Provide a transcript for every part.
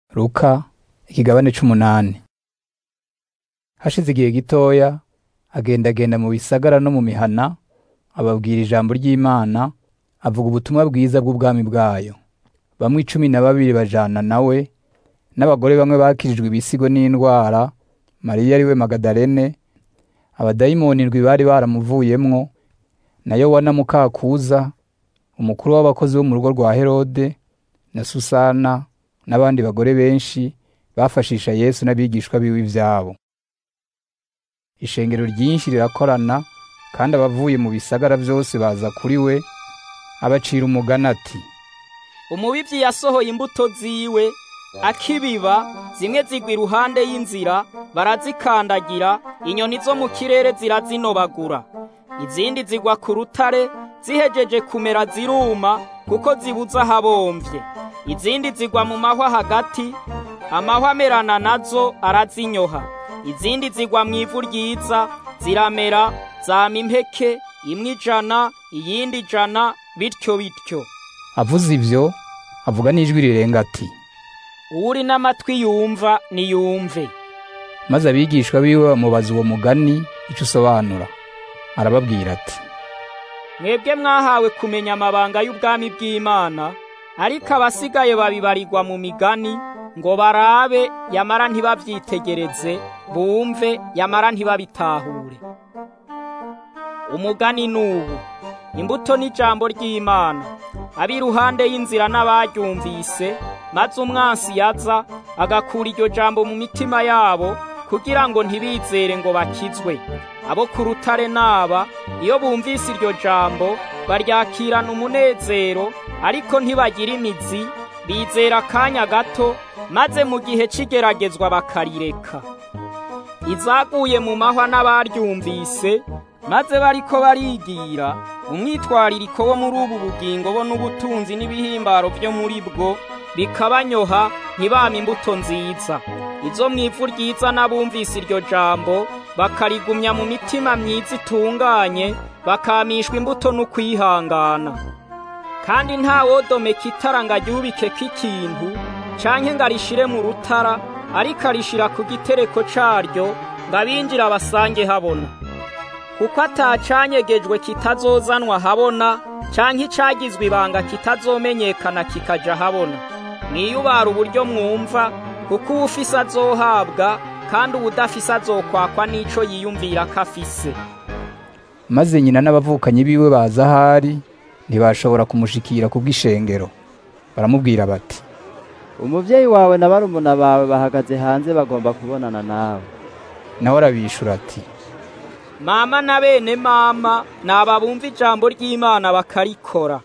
Luka ikigabane c'umunani hashize igihe gitoya agendagenda mu bisagara no mu mihana ababwira ijambo ry'Imana avuga ubutumwa bwiza bw'ubwami bwayo bamwe icumi na babiri bajana nawe n'abagore bamwe bakirijwe ibisigo n'indwara Mariya ariwe Magadalene abadayimoni indwi bari baramuvuyemwo na Yowana muka Kuza umukuru w'abakozi bo mu rugo rwa Herode na Susana n'abandi bagore benshi bafashisha Yesu n'abigishwa biwe ivyabo ishengero ryinshi rirakorana kandi abavuye mu bisagara vyose baza kuri we abacira umugani ati umubivyi yasohoye imbuto ziwe akibiba zimwe zigwa iruhande y'inzira barazikandagira inyoni zo mu kirere zirazinobagura izindi zigwa ku rutare zihejeje kumera ziruma kuko zibuza ahabomvye izindi zigwa mu mahwa hagati amahwa amerana nazo arazinyoha izindi zigwa mu ivu ryiza ziramera zama impeke imwe ijana iyindi ijana bityo bityo avuze ivyo avuga n'ijwi rirenga ati uwuri n'amatwi yumva niyumve maze abigishwa biwe bamubaza uwo mugani ico usobanura arababwira ati mwebwe mwahawe kumenya amabanga y'ubwami bw'Imana ariko abasigaye babibarirwa mu migani ngo barabe yamara ntibavyitegereze bumve yamara ntibabitahure umugani nubu imbuto n'ijambo ry'Imana abi iruhande y'inzira n'abaryumvise maze umwansi yaza agakura iryo jambo mu mitima yabo kugira ngo ntibizere ngo bakizwe abo ku rutare naba iyo bumvise iryo jambo baryakirana umunezero ariko ntibagira imizi bizera akanya gato maze mu gihe c'igeragezwa bakarireka izaguye mu mahwa n'abaryumvise maze bariko barigira umwitwaririko wo muri ubu bugingo bo n'ubutunzi n'ibihimbaro vyo muri bwo bikabanyoha ntibame imbuto nziza izo mw'ivu ryiza n'abumvise iryo jambo bakarigumya mu mitima myiza itunganye bakamishwa imbuto n'ukwihangana kandi nta wodomeka itara ngo aryubikeko ikintu canke ngo arishire mu rutara ariko arishira ku gitereko caryo ngo abinjira basange habona kuko atacanyegejwe kitazozanwa habona canke icagizwe ibanga kitazomenyekana kikaja habona mwiyubara uburyo mwumva kuko uwufise azohabwa kandi uwudafise azokwakwa n'ico yiyumvira ko afise maze nyina n'abavukanyi biwe baza ahari ntibashobora kumushikira kubw'ishengero baramubwira bati umuvyeyi wawe na barumuna bawe bahagaze hanze bagomba kubonana nawe nawe arabishura ati mama na bene mama naba bumva ijambo ry'Imana bakarikora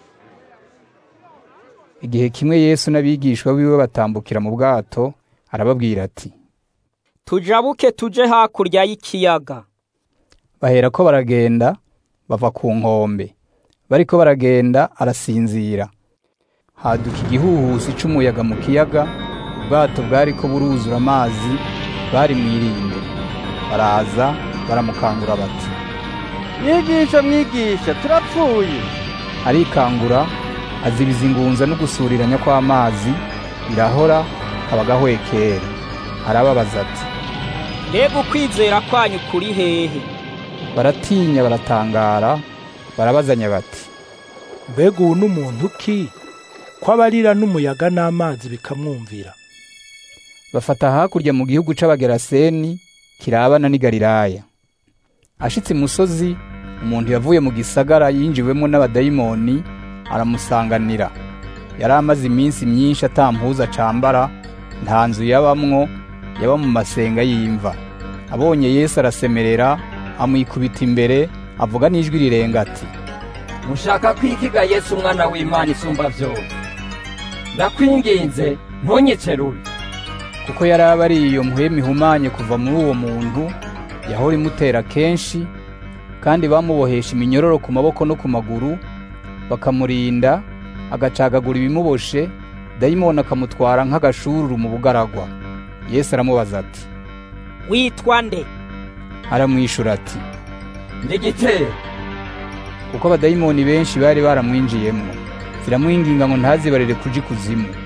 igihe kimwe Yesu n'abigishwa biwe batambukira mu bwato arababwira ati tujabuke tuje hakurya y'ikiyaga baherako baragenda bava ku nkombe bariko baragenda arasinzira haduka igihuhusi c'umuyaga mu kiyaga ubwato bwariko buruzura amazi bari mwirinde baraza baramukangura bati mwigisha mwigisha turapfuye arikangura azibiza ingunza no gusuriranya kw'amazi birahora kabagahwekera arababaza ati mbega ukwizera kwanyu kuri hehe baratinya baratangara barabazanya bati mbega ubu n'umuntu ki ko abarira n'umuyaga n'amazi bikamwumvira bafata hakurya mu gihugu c'abageraseni kirabana n'i galilaya ashitse imusozi umuntu yavuye mu gisagara yinjiwemo n'abadayimoni aramusanganira yari amaze iminsi myinshi atampuza acambara nta nzu yabamwo yaba mu masenga y'imva abonye yesu arasemerera amwikubita imbere avuga n'ijwi rirenga ati mushaka kwikiga yesu umwana w'imana isumba vyose ndakwinginze ntunyicerure kuko yari aba ari iyo mpwemu ihumanye kuva muri uwo muntu yahora imutera kenshi kandi bamubohesha iminyororo ku maboko no ku maguru bakamurinda agacagagura ibimuboshe dayimoni akamutwara nk'agashururu mu bugaragwa yesu aramubaza ati witwa nde aramwishura ati ndi gitero kuko abadayimoni benshi bari baramwinjiyemwo ziramwinginga ngo ntazibarire kuja ikuzimu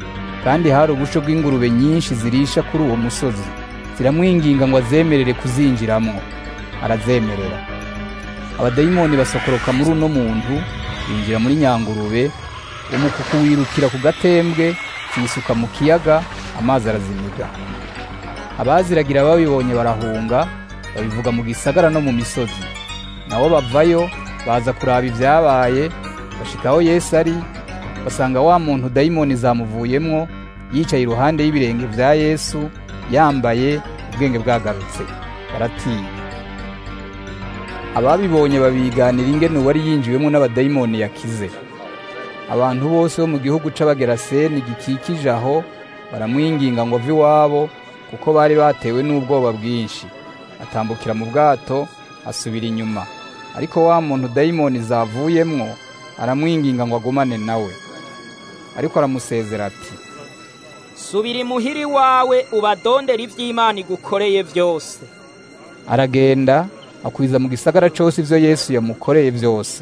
kandi hari ubusho bw'ingurube nyinshi zirisha kuri uwo musozi ziramwinginga ngo azemerere kuzinjiramwo arazemerera abadayimoni basokoroka muri uno muntu binjira muri nyangurube umukuku wirukira ku gatembwe kiyisuka mu kiyaga amazi arazimiga abaziragira babibonye barahunga babivuga mu gisagara no mu misozi nabo bavayo baza kuraba ibyabaye bashikaho yesu ari basanga wa muntu dayimoni zamuvuyemwo yicaye iruhande y'ibirenge vya yesu yambaye ubwenge bwagarutse baratinya ababibonye babiganira ingene uwari yinjiwemo n'abadayimoni yakize abantu bose bo mu gihugu c'abageraseni gikikije aho baramwinginga ngo ave iwabo kuko bari batewe n'ubwoba bwinshi atambukira mu bwato asubira inyuma ariko wa muntu dayimoni zavuyemwo aramwinginga ngo agumane nawe ariko aramusezera ati subira imuhiri wawe ubadondera ivy'imana igukoreye vyose aragenda akwiza mu gisagara cose ivyo yesu yamukoreye vyose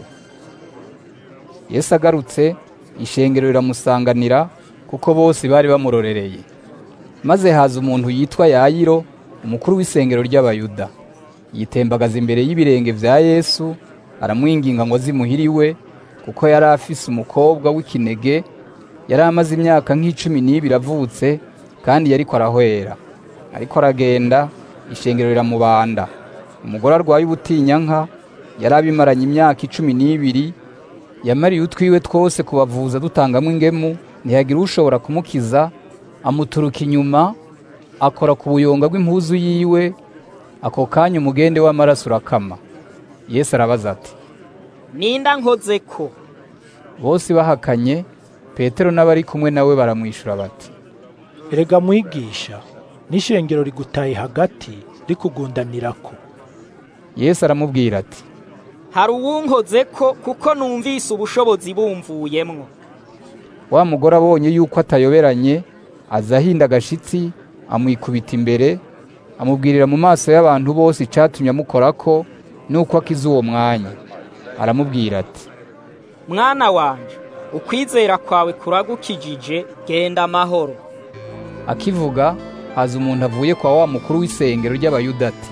yesu agarutse ishengero riramusanganira kuko bose bari bamurorereye maze haza umuntu yitwa yayiro umukuru w'isengero ry'abayuda yitembagaza imbere y'ibirenge vya yesu aramwinginga ngo azimuhiriwe kuko yari afise umukobwa w'ikinege yari amaze imyaka nk'icumi n'ibiri avutse kandi yariko arahwera ariko aragenda ishengero riramubanda umugore arwaye ubutinyanka yari abimaranye imyaka icumi n'ibiri yamariye utwiwe twose kubavuza dutangamo ingemu ntiyagira ushobora kumukiza amuturuka inyuma akora ku buyonga bw'impuzu yiwe ako kanya umugende w'amaraso urakama yesu arabaza ati ninda nkoze ko bose bahakanye petero n'abari kumwe nawe baramwishyura bati erega mwigisha n'ishengero rigutaye hagati rikugundanirako yesu aramubwira ati hari uwunkoze ko kuko numvise ubushobozi bumvuyemwo wa mugore abonye yuko atayoberanye aza ahinda agashitsi amwikubita imbere amubwirira mu maso y'abantu bose icatumye amukorako nuko akize uwo mwanya aramubwira ati mwana wanje ukwizera kwawe kuragukijije genda amahoro akivuga haza umuntu avuye kwa wa mukuru w'isengero ry'abayuda ati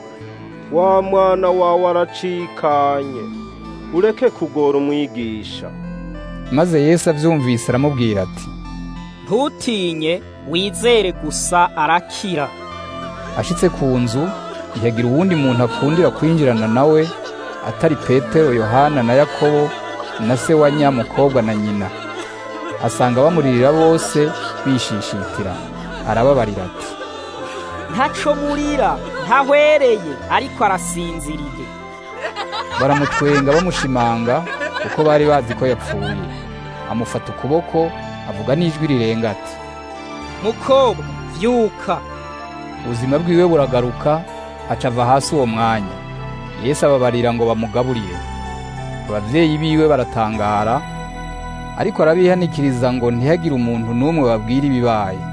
wa mwana wawe aracikanye ureke kugora umwigisha maze yesu avyumvise aramubwira ati ntutinye wizere gusa arakira ashitse ku nzu ntiyagira uwundi muntu akundira kwinjirana nawe atari petero yohana na yakobo na se wa nyamukobwa na nyina asanga bamuririra bose bishishitira arababarira ati ntaco murira ntahwereye ariko arasinziriye baramutwenga bamushimanga kuko bari bazi ko yapfuye amufata ukuboko avuga n'ijwi rirenga ati mukobwa vyuka ubuzima bwiwe buragaruka aca ava hasi uwo mwanya yesu ababarira ngo bamugaburire abavyeyi biwe baratangara ariko arabihanikiriza ngo ntihagire umuntu n'umwe babwira ibibaye